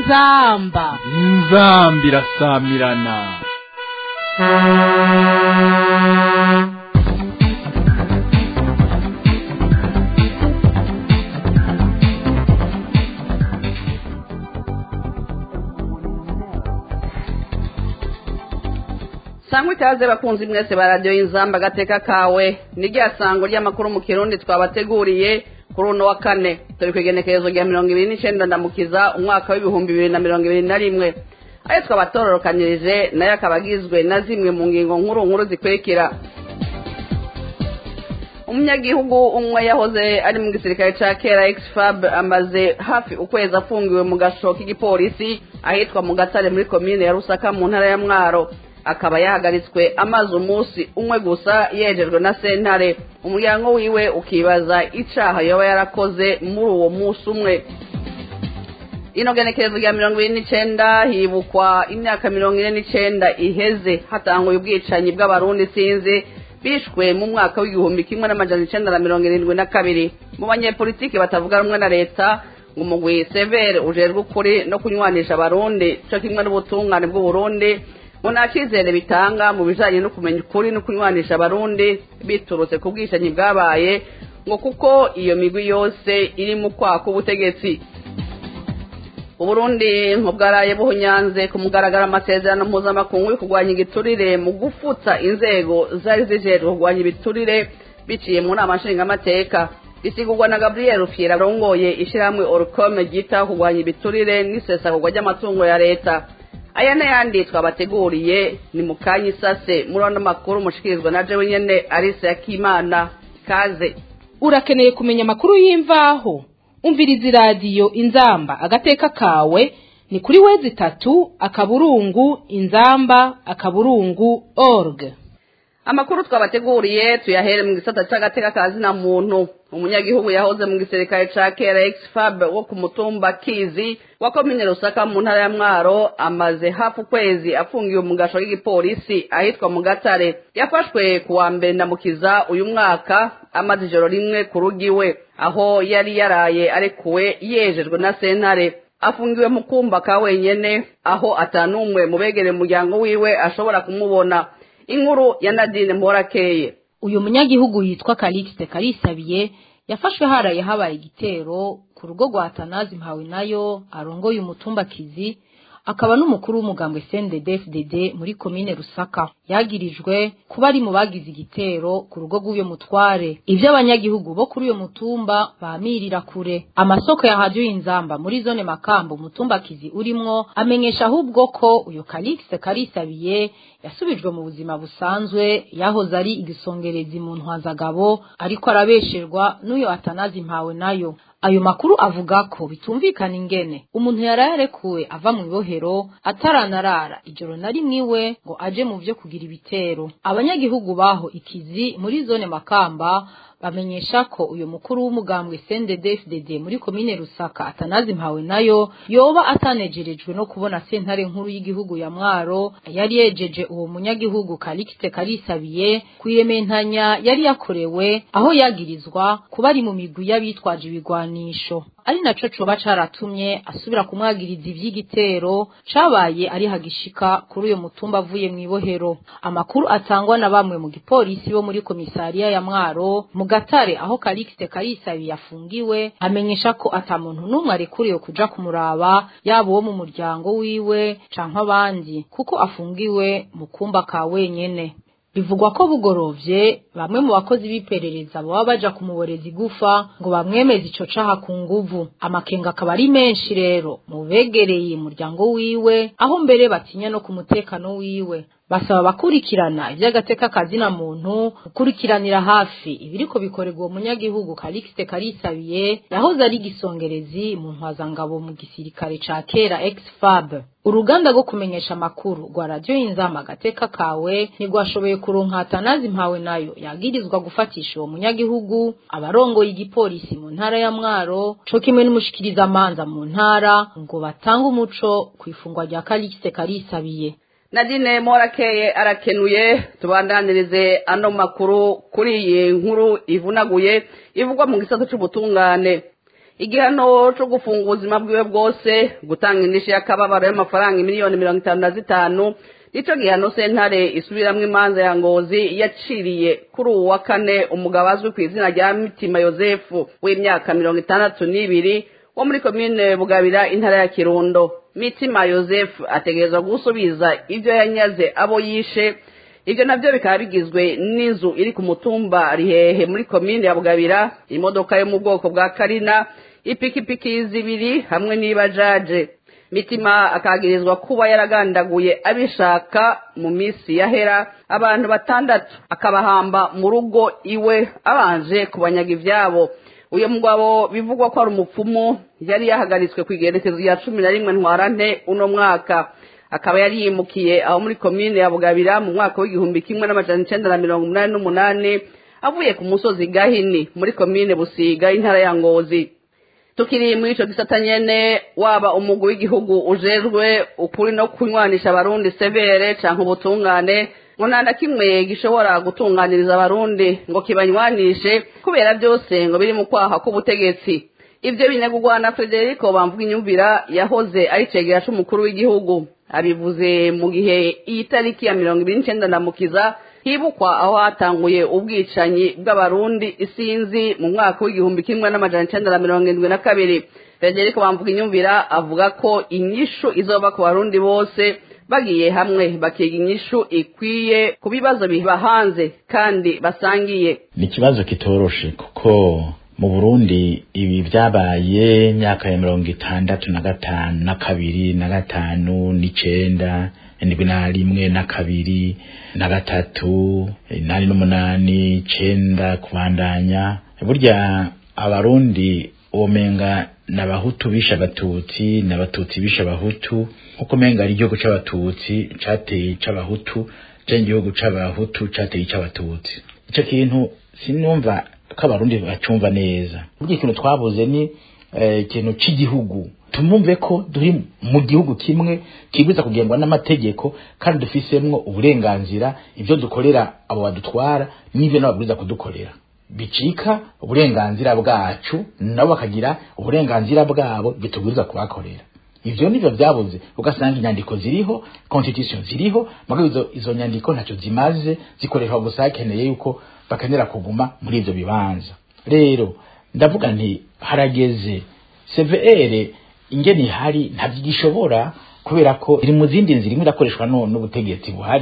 inzamba inzamba irasamirana sangwa ikaze bakunzi mwese ba radiyo y'inzamba agateka kawe ni rya sango ry'amakuru mu kirundi twabateguriye kuri uno wa kane turi ku igenekerezo rya mirongo ibiri n'icyenda ndamukiza umwaka w'ibihumbi bibiri na mirongo ibiri na rimwe ayo twabatororokanyirije nayo akaba agizwe na zimwe mu ngingo nkuru nkuru zikurikira umunyagihugu umwe yahoze ari mu gisirikare cya kera exfab amaze hafi ukwezi afungiwe mu gasho k'igipolisi ahitwa mu gatare muri komine ya rusaka mu ntara ya mwaro akaba yahagaritswe amazi umunsi umwe gusa yejejwe na sentare umuryango wiwe ukibaza icaha yoba yarakoze muri uwo munsi umwe ino genekerezo rya mirongo ibiri n'icenda hibukwa imyaka mirongo ine n'icenda iheze hatanguye ubwicanyi bw'abarundi sinzi bishwe mu mwaka w'igihumbi kimwe n'amajana icenda na mirongo irindwi na kabiri mu banyepolitiki batavuga rumwe na leta ngo umugwi severe ujejwe ukuri no kunywanisha abarundi co kimwe n'ubutungane bw'uburundi ngo nta cyizere bitanga mu bijanye no kumenya ukuri no kunywanisha abarundi biturutse ku bwicanyi bwabaye ngo kuko iyo migwi yose iri mu kwaka ubutegetsi uburundi bwaraye buhunyanze ku mugaragaro amasezerano mpuzamakungu yo kurwanya igiturire mu gufutsa inzego zari zijejwe kurwanya ibiturire biciye mu nama nshingamateka bisigurwa na gabriel fiera arongoye ishyirahamwe orukome ryita kurwanya ibiturire n'isesagurwa ry'amatungo ya leta aya n'ayandi twabateguriye ni mu kanya isase muri ano makuru mushikirizwa na jewe nyene arise yakimana kaze urakeneye kumenya amakuru y'imvaho umviriza iradiyo inzamba agateka kawe ni kuri wezi itatu akaburungu inzamba akaburungu org amakuru twabateguriye tuyahere mu gisata c'agateka ka zina muntu umunyagihugu yahoze mu gisirikare ca kera exfab wo ku mutumba kizi wa komine rusaka mu ntara ya mwaro amaze hafi ukwezi afungiwe mu gasho k'igipolisi ahitwa mu gatare yafashwe ku wa mbere ndamukiza uyu mwaka amaze ijoro rimwe ku rugiwe aho yari yaraye arekuwe yejejwe na sentare afungiwe mu kumba ka wenyene aho atanumwe mu begere umuryango wiwe ashobora kumubona inkuru ya nadine mporakeye uyu munyagihugu yitwa Calixte Karisabiye yafashwe haraye habaye igitero ku rugo rwa Tanazi mpawe nayo arongoye umutumba kizi akaba n'umukuru w'umugambwe CNDD-FDD muri komine Rusaka yagirijwe kuba ari mu bagize igitero ku rugo rw'uyo mutware ivyo abanyagihugu bo kuri uyo mutumba bamirira kure amasoko ya radio inzamba muri zone makambo umutumba kizi urimwo amenyesha ahubwo ko uyo Calixte Karisabiye yasubijwe mu buzima busanzwe yahoze ari igisongerezi mu ntwazagabo ariko arabesherwa n'uyo atanazi mpawe nayo ayo makuru avuga ko bitumvikana ingene umuntu yararekuwe ava mu ibohero ataranarara ijoro na rimwe iwe ngo aje mu vyo kugira ibitero abanyagihugu baho ikizi muri zone makamba bamenyesha ko uyu mukuru w'umugambwe CNDD-FDD muri komine Rusaka atanazi mpawe nayo yoba atanejerejwe no kubona sentare nkuru y'igihugu ya Mwaro yari yejeje uwo munyagihugu Calixte Karisabiye kuyementanya yari yakorewe aho yagirizwa kuba ari mu migwi y'abitwaje ibigwanisho ari naco coba caratumye asubira kumwagiriza ivy'igitero cabaye ari hagishika kuri uyo mutumba avuye mu ibohero amakuru atangwa na bamwe mu gipolisi bo muri komisariya ya Mwaro mu gatare aho Calixte Karisabi yafungiwe amenyesha ko ata muntu n'umwe arekuriwe kuja kumuraba yaba uwo mu muryango wiwe canke abandi kuko afungiwe mu kumba ka wenyene bivugwa ko bugorovye bamwe mu bakozi b'iperereza baba baja kumuboreza igufa ngo bamwemeze ico caha ku nguvu amakenga akaba ari menshi rero mu begereye umuryango wiwe aho mbere batinya no ku mutekano wiwe basaba abakurikirana iby'agateka kazina muntu gukurikiranira hafi ibiriko bikorerwa uwo munyagihugu Calixte Karisabiye yahoze ari igisongerezi mu ntwazangabo mu gisirikare ca kera ex-FAB uruganda rwo kumenyesha amakuru rwa radiyo y'inzama agateka kawe ntigwashoboye kuronka Atanazi mpawe nayo yagirizwa gufatisha uwo munyagihugu abarongoye igipolisi mu ntara ya Mwaro co kimwe n'umushikirizamanza mu ntara ngo batange umuco ku ifungwa rya Calixte Karisabiye nadine morakeye arakenuye tubandanirize ano makuru kuri iyi nkuru ivunaguye ivugwa mu gisata c'ubutungane igihano cyo gufunga ubuzima bwiwe bwose gutanga indishyi y'akababaro y'amafaranga miliyoni mirongo itanu na zitanu nicyo gihano sentare isubiramwo imanza ya ngozi yaciriye kuri uwu wa kane umugabo azwi ku izina rya mitima yosefu w'imyaka mirongo itandatu n'ibiri wo muri komine bugabira intara ya kirundo mitima yosefu ategerezwa gusubiza ibyo yanyaze abo yishe ibyo nabyo bikaba bigizwe n'inzu iri ku mutumba rihehe muri komine ya bugabira imodoka yo mu bwoko bwa karina ipikipiki zibiri hamwe n'ibajaje mitima akagirizwa kuba yaragandaguye abishaka mu minsi yahera abantu batandatu akabahamba mu rugo iwe abanje kubanyaga ibyabo uyu mugabo bivugwa ko ari umupfumu yari yahagaritswe ku igerekezo rya cumi na rimwe ntwarante uno mwaka akaba yari yimukiye aho muri komine ya bugabira mu mwaka w'igihumbi kimwe n'amajana icenda na mirongo umunani n'umunani avuye ku musozi gahini muri komine busiga intara ya ngozi tukiri muri ico gisata nyene waba umugwi w'igihugu ujejwe ukuri no kunywanisha abarundi severe canke ubutungane ngo nta na kimwe gishobora gutunganiriza abarundi ngo kibanywanishe kubera byose ngo biri mu kwaha k'ubutegetsi ivyo binegurwa na frederico bamvuga inyumvira yahoze ari cegera c'umukuru w'igihugu abivuze mu gihe iyi tariki ya mirongo ibiri n'icenda ndamukiza hibukwa aho hatanguye ubwicanyi bw'abarundi isinzi mu mwaka w'igihumbi kimwe n'amajana icenda na mirongo indwi na kabiri frederico bamvuga inyumvira avuga ko inyishu izova ku barundi bose bagiye hamwe bakiga inyishu ikwiye ku bibazo biba hanze kandi basangiye ni ikibazo kitoroshe kuko mu burundi ibi byabaye imyaka ya mirongo itandatu na gatanu na kabiri na gatanu n'icenda indwi na rimwe na kabiri na gatatu inani n'umunani icenda kubandanya burya abarundi womenga n'abahutu bishe abatutsi n'abatutsi bishe abahutu nkuko menga ari igihugu c'abatutsi cateye c'abahutu canke igihugu c'abahutu cateye c'abatutsi ico kintu sinumva ko abarundi bacumva neza burya ikintu twabuze ni ikintu cy'igihugu tumumve ko turi mu gihugu kimwe kibwiza kugengwa n'amategeko kandi dufisemwo uburenganzira ibyo dukorera abo badutwara n'ibyo nabo kudukorera bicika uburenganzira bwacu nabo bakagira uburenganzira bwabo bitubwiriza kubakorera ivyo nivyo vyabuze ugasanga inyandiko ziriho constitution ziriho mugabo izo, izo nyandiko ntacyo zimaze zikoreshwa gusa hakeneye yuko bakenera kuguma muri ivyo bibanza rero ndavuga nti harageze CVR ingene ihari ntabyo gishobora kubera ko iri mu zindi nzira imwe irakoreshwa n'ubutegetsi buhari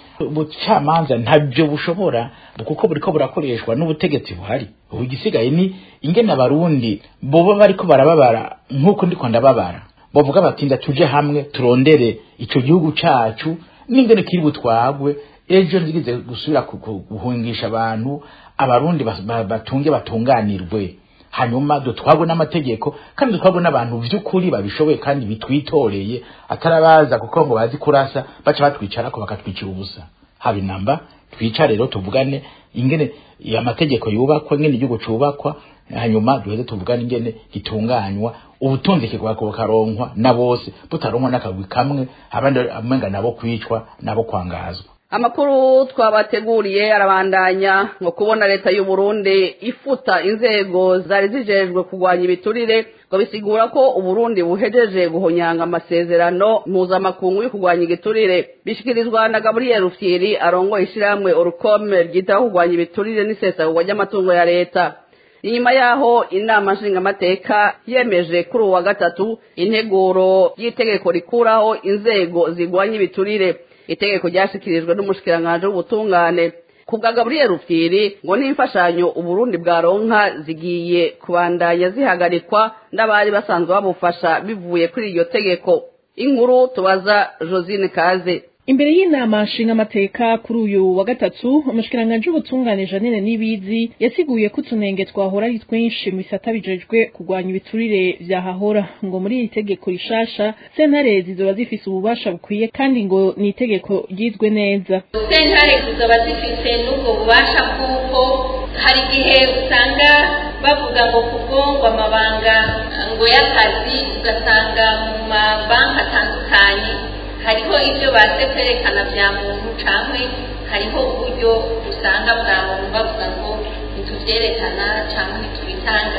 ubucamanza ntabyo bushobora kuko buriko burakoreshwa n'ubutegetsi buhari ubu igisigaye ni ingene abarundi boba bariko barababara nk'uko ndiko ndababara bavuga bati tuje hamwe turondere ico gihugu cacu n'ingene kiri butwagwe ejo nzigize gusubira guhungisha abantu abarundi batunge batunganirwe hanyuma dutwagwe n'amategeko kandi dutwagwe n'abantu vy'ukuri babishoboye kandi bitwitoreye atarabaza kuko ngo bazi kurasa baca batwicarako bakatwicira ubusa haba inamba twicare rero tuvugane ingene amategeko yubakwa ingene igihugu cubakwa hanyuma duheze tuvugane ingene gitunganywa ubutunzi kigwako bukaronkwa na bose butaronkwa n'akagwi kamwe abandi amenga nabo kwicwa nabo kwangazwa amakuru twabateguriye arabandanya ngo kubona leta y'u Burundi ifuta inzego zari zijejwe kurwanya ibiturire ngo bisigura ko uburundi buhejeje guhonyanga amasezerano mpuzamakungu yo kurwanya igiturire bishikirizwa na gaburiyeri rufyiri arongoye ishyirahamwe orukome ryitaho kurwanya ibiturire n'isesagurwa ry'amatungo ya leta inyuma yaho inama nshingamateka yemeje kuri uwa gatatu integuro y'itegeko rikuraho inzego zirwanya ibiturire itegeko ryashikirijwe n'umushikiranganji w'ubutungane ku bwa gaburiyeri rufyiri ngo n'imfashanyo uburundi bwaronka zigiye kubandanya zihagarikwa n'abari basanzwe babufasha bivuye kuri iryo tegeko inkuru tubaza josine kaze imbere y'inama nshingamateka kuri uyu wa gatatu umushikiranganji w'ubutungane janine n'ibizi yasiguye ko utunenge twahora ari twinshi mu bisata bijejwe kurwanya ibiturire vyahahora ngo muri iri tegeko rishasha sentare zizoba zifise ububasha bukwiye kandi ngo ni itegeko ryizwe neza sentare zizoba zifise n'ubwo bubasha kuko hari igihe usanga bavuga ngo kubwongwa amabanga ngo y'akazi ugasanga mu mabanki atandukanye hariho ibyo baze kwerekana bya muntu cyangwa hariho uburyo usanga bwa muntu bavuga ngo ntitubyerekana cyangwa ntitubitanga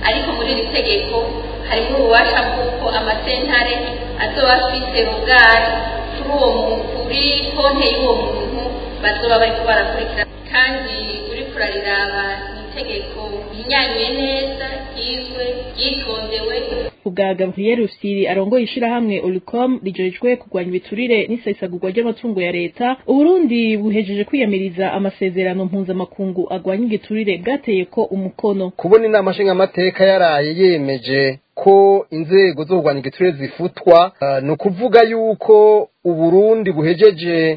ariko muri iri tegeko harimo ububasha bw'uko amasentare azoba afite rugari kuri uwo muntu kuri konti y'uwo muntu bazoba bariko barakurikira kandi uri kurariraba ni itegeko rinyanywe neza ryizwe ryitondewe ubwa Gabriel Rusiri arongoye ishirahamwe Olicom rijejwe kurwanya ibiturire n'isesagurwa ry'amatungo ya leta Uburundi buhejeje kwiyamiriza amasezerano mpuzamakungu agwanya igiturire bwateye ko umukono kubona inama nshingamateka yaraye yemeje ko inzego zo kurwanya igiturire zifutwa uh, ni ukuvuga yuko uburundi buhejeje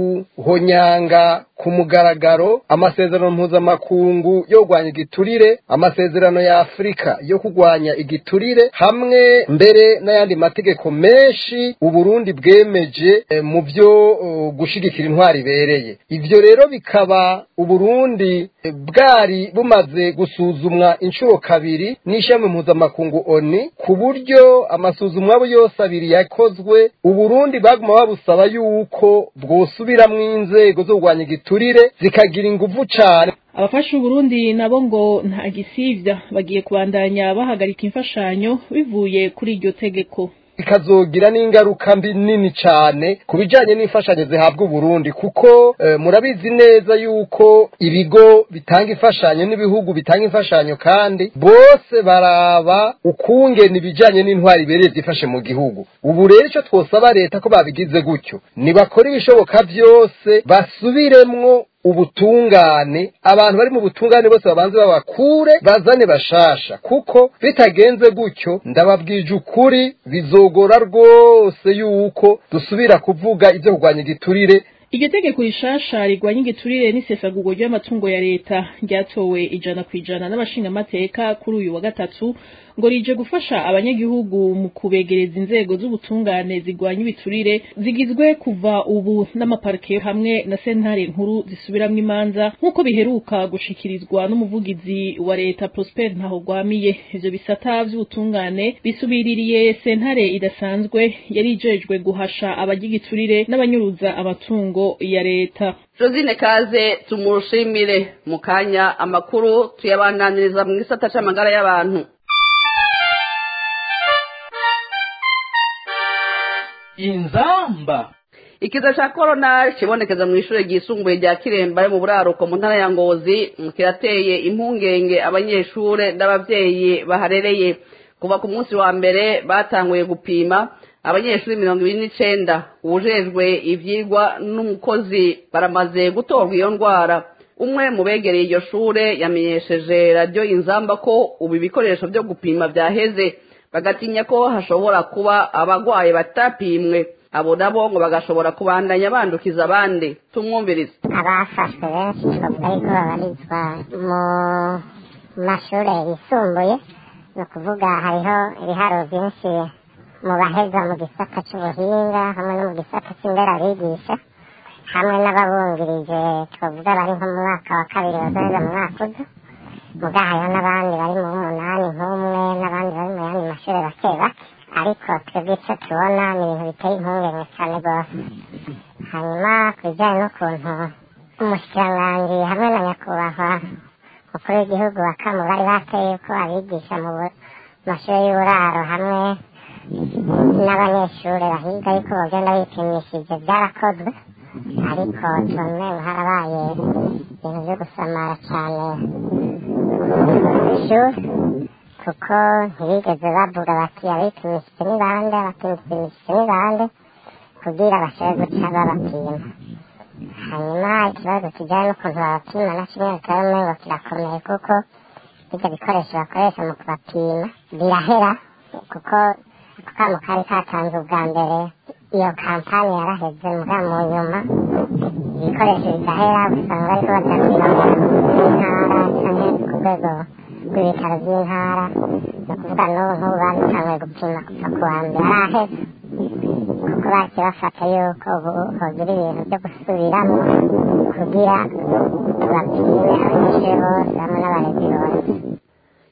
guhonyanga ku mugaragaro amasezerano mpuzamakungu yo kurwanya igiturire amasezerano ya afurika yo kurwanya igiturire hamwe mbere n'ayandi mategeko menshi uburundi bwemeje eh, mu byo uh, gushigikira intwari ibereye ivyo rero bikaba uburundi eh, bwari bumaze gusuzumwa inshuro kabiri n'ishami mpuzamakungu oni ku buryo amasuzumwa yose abiri yakozwe uburundi baguma babusaba yuko bwosubiramwo inzego zo kurwanya igiturire zikagira inguvu cane abafasha Uburundi nabo ngo nta gisivya bagiye kubandanya bahagarika imfashanyo bivuye kuri iryo tegeko ikazogira n'ingaruka mbi nini cyane ku bijyanye n'imfashanyo zihabwa uburundi kuko e, murabizi neza yuko ibigo bitanga imfashanyo n'ibihugu bitanga imfashanyo kandi bose baraba ukungena ibijyanye n'intwari ibereye zifashe mu gihugu ubu rero icyo twosaba leta ko babigize gutyo nibakora ibishoboka byose basubiremwo ubutungane abantu bari mu butungane bose babanze babakure bazane bashasha kuko bitagenze gutyo ndababwije ukuri bizogora rwose yuko dusubira kuvuga ibyo kurwanya igiturire iryo tegeko rishasha rigwanya igiturire n'isesagurwa ry'amatungo ya leta ryatowe ijana ku ijana n'abashingamateka kuri uyu wa gatatu ngo rije gufasha abanyagihugu mu kubegereza inzego z'ubutungane zigwanya ibiturire zigizwe kuva ubu n'amaparike hamwe na sentare nkuru zisubiramwo imanza nk'uko biheruka gushikirizwa n'umuvugizi wa leta Prosper Ntahogwamiye ivyo bisata vy'ubutungane bisubiririye sentare idasanzwe yari ijejwe guhasha abagigiturire n'abanyuruza amatungo ya leta Josine Kaze tumushimire mu kanya amakuru tuyabandaniriza mu gisata c'amagara y'abantu inzamba ikiza ca corona kibonekeza mu ishure ryisumbuye rya kiremba yo mu buraruko mu ntara ya ngozi kirateye impungenge abanyeshure n'abavyeyi baharereye kuva ku munsi wa mbere batanguye gupima abanyeshuri mirongo ibiri n'icenda uwujejwe ivyigwa n'umukozi baramaze gutorwa iyo ndwara umwe mu begereye iryo shure yamenyesheje radiyo inzamba ko ubu ibikoresho vyo gupima vyaheze bagatinya ko hashobora kuba abagwaye batapimwe abo nabo ngo bagashobora kubandanya bandukiza abandi tumwumvirize abafashwe benshi bavuga yuko babarizwa mu mashuri yisumbuye ni ukuvuga hariho ibiharo byinshi mu baheza mu gisata cy'ubuhinga hamwe no mu gisata cy'inderabigisha hamwe n'ababungirije twavuga bari nko mu mwaka wa kabiri bazoheza mu mwaka uza muga hariho n'abandi bari mu w'umunani nk'umwe n'abandi bari mu yandi mashuri bake bake ariko twebwe icyo tubona ni ibintu biteye impungenge cyane rwose hanyuma ku bijyanye n'ukuntu umushikiranganji hamwe na nyakubahwa umukuru w'igihugu wa kamu bari bateye ko abigisha mu mashuri y'uburaro hamwe n'abanyeshuri bahiga yuko bagenda bipimishije byarakozwe ariko tubone harabaye ibintu byo gusamara cyane ishuri kuko ntibigeze bavuga bati abipimishije ni bande abapimishije ni bande kugira bashobore guca babapima hanyuma ikibazo kijyanye n'ukuntu babapima na kimwe bitari umengo kirakomeye kuko ibyo bikoresho bakoresha mu kubapima birahera kuko ako kamo kari katanze ubwa mbere iyo kampani yaraheze muga mu nyuma ibikoresho bidahera usanga bariko badapima mu ntara canke ku rwego rw'ibitaro by'intara ni ukuvuga n'ubu nk'ubu babitanguye gupima kuva ku wa mbere araheze kuko baciye bafata yuko ubu hogira ibintu byo gusubiramo kugira bapime abanyeshuri bose hamwe n'abarezi bose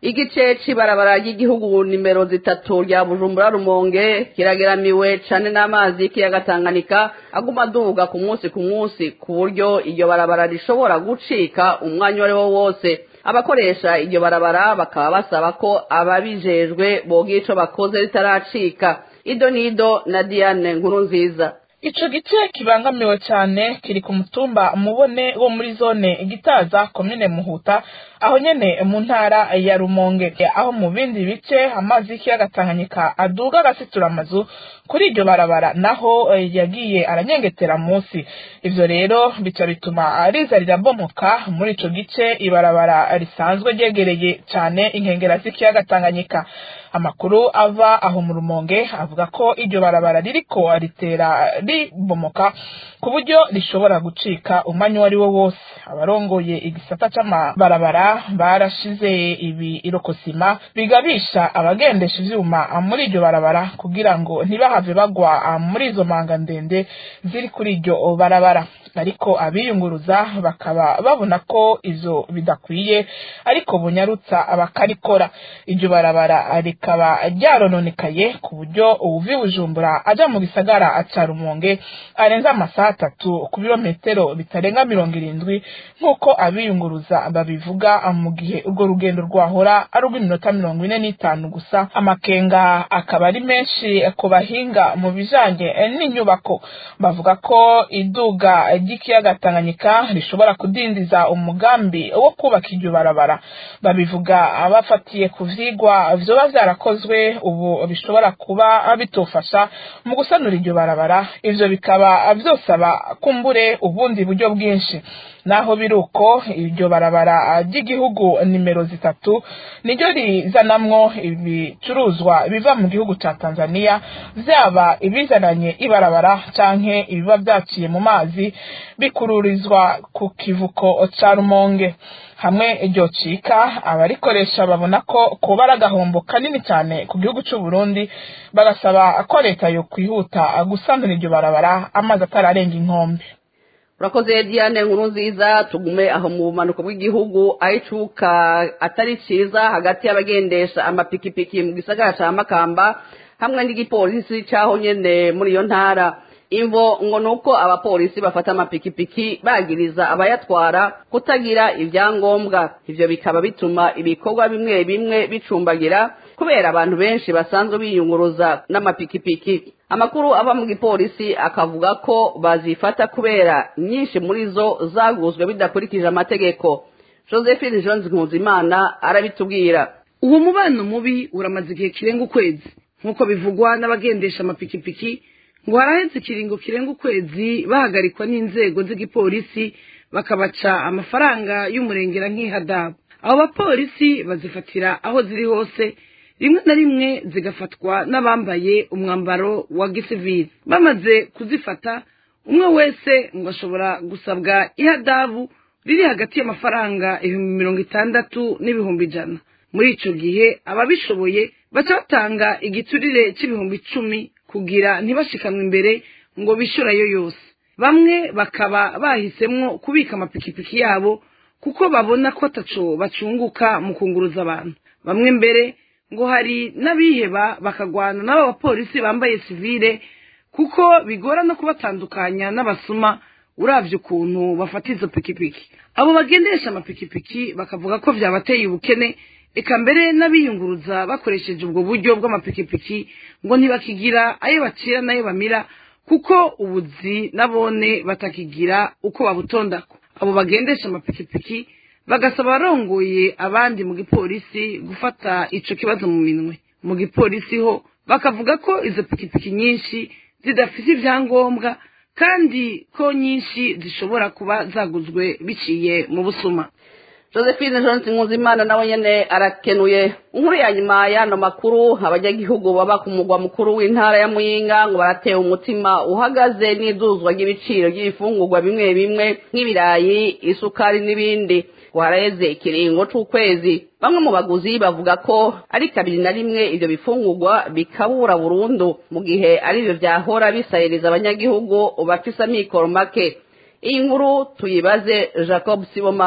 igice c'ibarabara ry'igihugu nimero zitatu rya bujumbura rumonge kirageramiwe cane n'amazi y'ikiyaga tanganyika aguma aduga ku munsi ku munsi ku buryo iryo barabara rishobora gucika umwanya uwo ari wo wose abakoresha iryo barabara bakaba basaba ko ababijejwe bogira ico bakoze ritaracika ido nido na diane nkuru nziza ico gice kibangamiwe cyane kiri ku mutumba mubone wo muri zone gitaza komine muhuta aho nyene mu ntara ya rumonge aho mu bindi bice amazi y'ikiyaga tanganyika aduga agasitura amazu kuri iryo barabara naho yagiye aranyengetera munsi ivyo rero bica bituma riza rirabomoka muri ico gice ibarabara risanzwe ryegereye cane inkengera z'ikiyaga tanganyika amakuru ava aho mu rumonge avuga ko iryo barabara ririko ritera ribomoka ku buryo rishobora gucika umwanya uwo ari wo wose abarongoye igisata c'amabarabara barashize ibi irokosima bigabisha abagendesha ivyuma muri iryo barabara kugira ngo ntibahave bagwa muri izo manga ndende ziri kuri iryo barabara ariko abiyunguruza bakaba babona ko ivyo bidakwiye ariko bunyarutsa bakarikora iryo barabara rikaba ryarononekaye ku buryo uwuvi bujumbura aja mu gisagara ca rumonge arenza amasaha atatu ku birometero bitarenga mirongo irindwi nk'uko abiyunguruza babivuga mu gihe urwo rugendo rwahora ari urw'iminota mirongo ine n'itanu gusa amakenga akaba ari menshi ku bahinga mu bijanye n'inyubako bavuga ko iduga ry'ikiyaga tanganyika rishobora kudindiza umugambi wo kubaka iryo barabara babivuga bafatiye ku vyigwa vyoba vyarakozwe ubu bishobora kuba bitofasha mu gusanura iryo barabara ivyo bikaba vyosaba kumbure ubundi buryo bwinshi naho biruko iryo barabara ry'igihugu nimero zitatu niryo rizanamwo ibicuruzwa biva mu gihugu ca Tanzania vyaba ibizananye ibarabara canke ibiba vyaciye mu mazi bikururizwa ku kivuko ca Rumonge hamwe iryo cika abarikoresha babona ko kuba ari agahombo kanini cyane ku gihugu cy'u Burundi bagasaba ko leta yo kwihuta gusanura iryo barabara amazi atararenga inkombe urakoze diane nkuru nziza tugume aho mu bumanuko bw'igihugu aho icuka atari cyiza hagati y'abagendesha amapikipiki mu gisagara cya makamba hamwe n'igipolisi cyaho nyine muri iyo ntara imvo ngo ni uko abapolisi bafata amapikipiki bagiriza abayatwara kutagira ibyangombwa ibyo bikaba bituma ibikorwa bimwe bimwe bicumbagira kubera abantu benshi basanzwe biyunguruza n'amapikipiki amakuru ava mu gipolisi akavuga ko bazifata kubera nyinshi muri zo zaguzwe bidakurikije amategeko josephine jones nkuzimana arabitubwira uwo mubano mubi uramaze igihe kirenga ukwezi nk'uko bivugwa n'abagendesha amapikipiki ngo haraheze ikiringo kirenga ukwezi bahagarikwa n'inzego z'igipolisi bakabaca amafaranga y'umurengera nk'ihadabu abo bapolisi bazifatira aho ziri hose rimwe na rimwe zigafatwa n'abambaye umwambaro wa gisivili bamaze kuzifata umwe wese ngo ashobora gusabwa ihadabu riri hagati y'amafaranga ibihumbi mirongo itandatu n'ibihumbi ijana muri icyo gihe ababishoboye baca batanga igiturire cy'ibihumbi icumi kugira ntibashikanwe imbere ngo bishyurayo yose bamwe bakaba bahisemo kubika amapikipiki yabo kuko babona ko ataco bacunguka mu kunguruza abantu bamwe mbere ngo hari n'abiheba bakagwana n'abo bapolisi bambaye sivile kuko bigora no kubatandukanya n'abasuma uravye ukuntu bafata izo pikipiki abo bagendesha amapikipiki bakavuga ko vyabateye ubukene eka mbere n'abiyunguruza bakoresheje ubwo buryo bw'amapikipiki ngo ntibakigira ayo bacira n'ayo bamira kuko ubuzi nabone batakigira uko babutondako abo bagendesha amapikipiki bagasaba abarongoye abandi mu gipolisi gufata ico kibazo mu minwe mu gipolisi ho bakavuga ko izo pikipiki nyinshi zidafite ibyangombwa kandi ko nyinshi zishobora kuba zaguzwe biciye mu busuma josephine johnson nkuzimana nawe nyene arakenuye inkuru ya nyuma y'ano makuru abanyagihugu baba ku mugwa mukuru w'intara ya muyinga ngo baratewe umutima uhagaze n'iduzwa ry'ibiciro by'ibifungurwa bimwe bimwe nk'ibirayi isukari n'ibindi ngo haraheze ikiringo c'ukwezi bamwe mu baguzi bavuga ko ari kabiri na rimwe ivyo bifungurwa bikabura burundu mu gihe arivyo vyahora bisahiriza abanyagihugu bafise amikoro make iyi nkuru tuyibaze jacob sibomana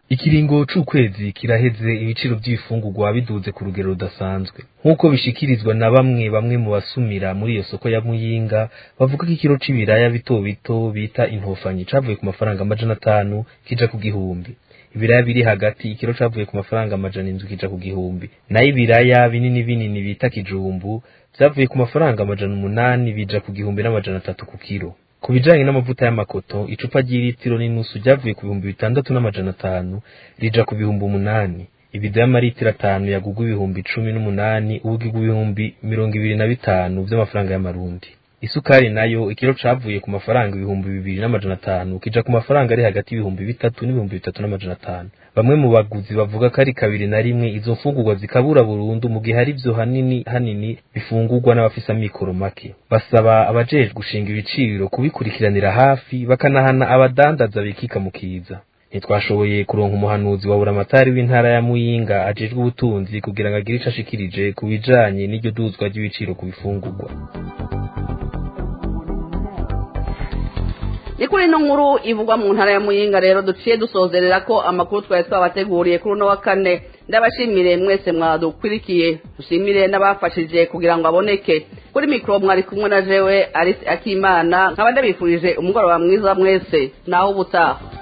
ikiringo c'ukwezi kiraheze ibiciro by'ibifungurwa biduze ku rugero rudasanzwe nk'uko bishikirizwa na bamwe bamwe mu basumira muri iyo soko ya muyinga bavuga ko ikiro c'ibiraya bito bito bita intofanyi cavuye ku mafaranga amajana atanu kija ku gihumbi ibiraya biri hagati ikiro cavuye ku mafaranga amajana indwi kija ku gihumbi nayo ibiraya binini binini bita kijumbu vyavuye ku mafaranga amajana umunani bija ku gihumbi n'amajana atatu ku kiro ku bijanye n'amavuta y'amakoto icupa ry'ilitiro n'inusu ryavuye ku bihumbi bitandatu n'amajana atanu rija ku bihumbi umunani ibido y'amaritiro atanu yagugwa ibihumbi cumi n'umunani ubu igugwa ibihumbi mirongo ibiri na bitanu vy'amafaranga y'amarundi isukari nayo ikiro cavuye ku mafaranga ibihumbi bibiri n'amajana atanu kija ku mafaranga ari hagati y'ibihumbi bitatu n'ibihumbi bitatu n'amajana atanu bamwe mu baguzi bavuga ko ari kabiri na rimwe izo mfungurwa zikabura burundu mu gihe hari vyo hanini hanini bifungurwa n'abafise amikoro make basaba abajejwe gushinga ibiciro kubikurikiranira hafi bakanahana abadandaza bikika mu kiza ntitwashoboye kuronka umuhanuzi wa buramatari w'intara ya muyinga ajejwe ubutunzi kugira ngo agire ico ashikirije ku bijanye n'iryo duzwa ry'ibiciro ku bifungurwa ni kuri ino nkuru ivugwa mu ntara ya muyinga rero duciye dusozerera ko amakuru twari twabateguriye kuri uno wa kane ndabashimire mwese mwadukurikiye dushimire n'abafashije kugira ngo aboneke kuri mikoro mwari kumwe na jewe arisi akimana nkaba ndabifurije umugoroba mwiza mwese naho ubutaha